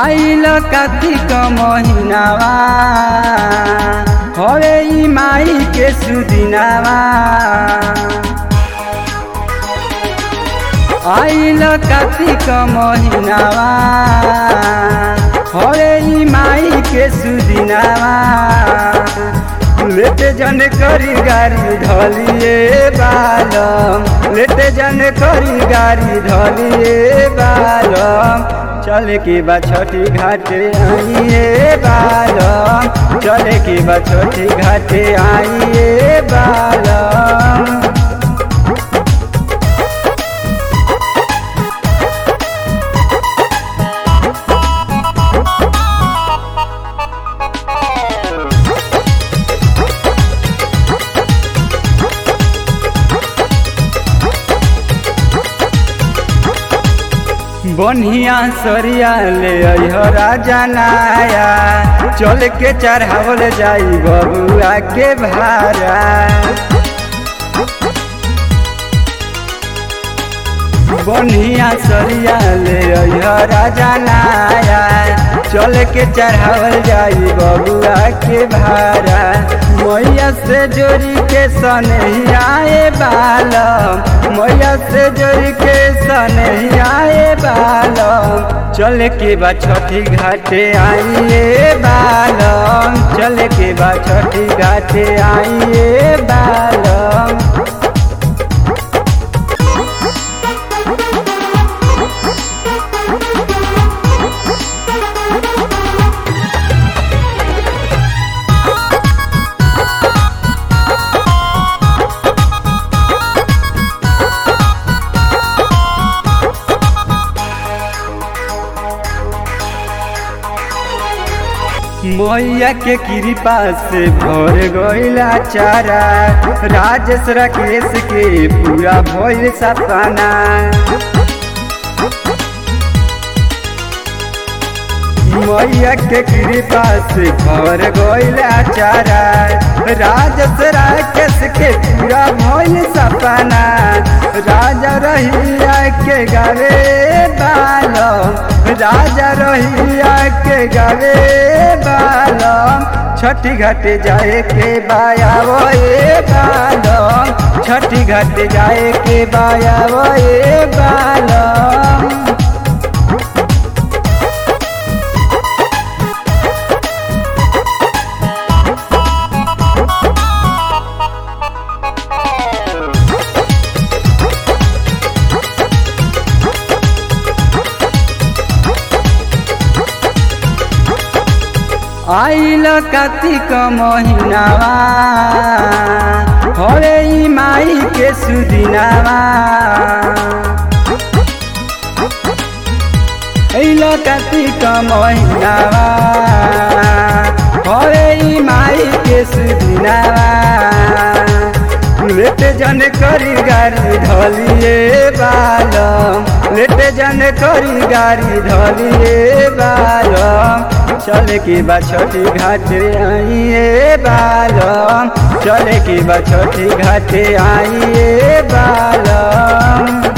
आइल कार्तिक महिनावा हवे ई माई के सुदिनावा आइल कार्तिक महिनावा हवे ई माई के सुदिनावा लेटे जन करी गाड़ी धलिए बालम लेटे जन करी गाड़ी धलिए बालम चले की बा छोटी घाटे आइए बालम चले की बा छोटी घाटे आइए बालम बनिया सरिया ले अइह राजा नाया चल के चढ़ावल जाई बबुआ के भारा बनिया सरिया ले अइह राजा नाया चल के चढ़ावल जाई बबुआ के भारा मैया से जोड़ी के सनहियाए बालम मैया से जोड़ी के सनहियाए बालम चल के बा छठी घाटे आइए बालम चल के बा छठी घाटे आइए बालम मैया के कृपा से भर गईला चारा राजेश राकेश के पूरा भइल सपना मैया के कृपा से भर गईला चारा राजेश राकेश के पूरा भइल सपना राजा रहिया के गावे बालम राजा रहिया के गावे बालम छठी घाट जाए के बायावो ए बालम छठी घाट जाए के बायावो ए बालम आइल कार्तिक महिनावा हरे ई माई के सुदिनावा आइल कार्तिक महिनावा हरे ई माई के सुदिनावा लेटे जन करी गाड़ी धलिए बालम लेटे जन करी गाड़ी धलिए बालम चले की बा छोटी घाटे आइए बालम चले की बा छोटी घाटे आइए बालम